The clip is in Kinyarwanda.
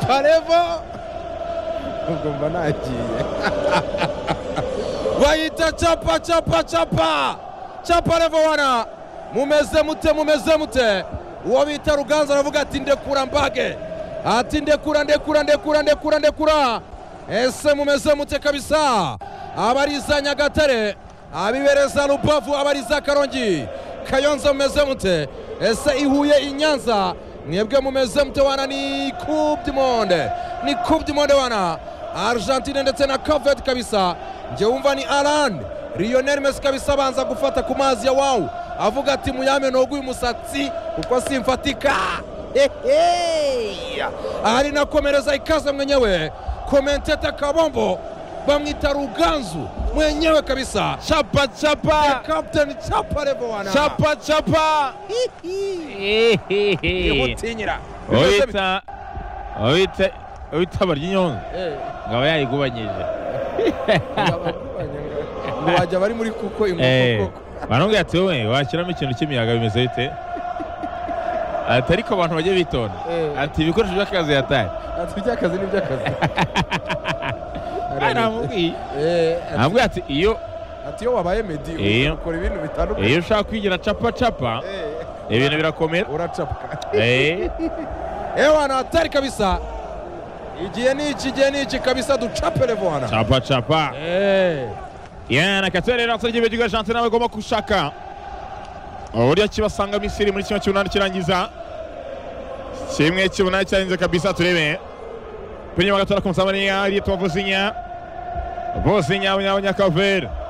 parevo ugomba nagiye bayita capa capa capa capa revo wana mumeze mute mumeze mute uwo bita ruganza aravuga ati ndekura mbage ati ndekura ndekura ndekura ndekura ndekura ese mumeze mute kabisa abariza nyagatare abibereza rubavu abariza karongi kayonza mumeze mute ese ihuye inyanza mwebwe mumeze mute wana ni coupe du monde ni coupe du monde wana argentine ndetse na cavet kabisa njye wumva ni arani riyoneri mesi kabisa abanza gufata ku mazi ya wawu avuga ati muyame nogu uyu musatsi kuko simfatika ahari nakomereza ikaze mwenyewe komenteta kabombo bamwita ruganzu mwenyewe kabisa chapa chapa kapitani capa revo wana chapa chapa yamutinyira wita wita wita barya inyonza ngaba yarigubanyije ngo wajya bari muri kuko inkoko koko baramubwira ati wowe washyiramo ikintu cy'imiyaga bimeze bite ati ariko abantu bajye bitonda Eh. ati ibikoresho by'akazi yataye ati iby'akazi ni iby'akazi Ari namubwiye namubwira ati iyo ati iyo wabaye medi Iyo. ukora ibintu iyo bitandukanye ushaka kwigira capa capa Eh, ibintu birakomera uracapuka Eh, ewana hatari kabisa igihe ni iki igihe ni iki kabisa ducape revoana capa capa yana katere rero asabye ibyo Argentine nawe igomba gushaka uburyo kibasanga Misiri muri kimwe cy'umunani kirangiza kimwe cy'umunani cyarinze kabisa turebe kuri nyuma gatora ku musamani yari tuwavuzinya vuzinya abanyakavere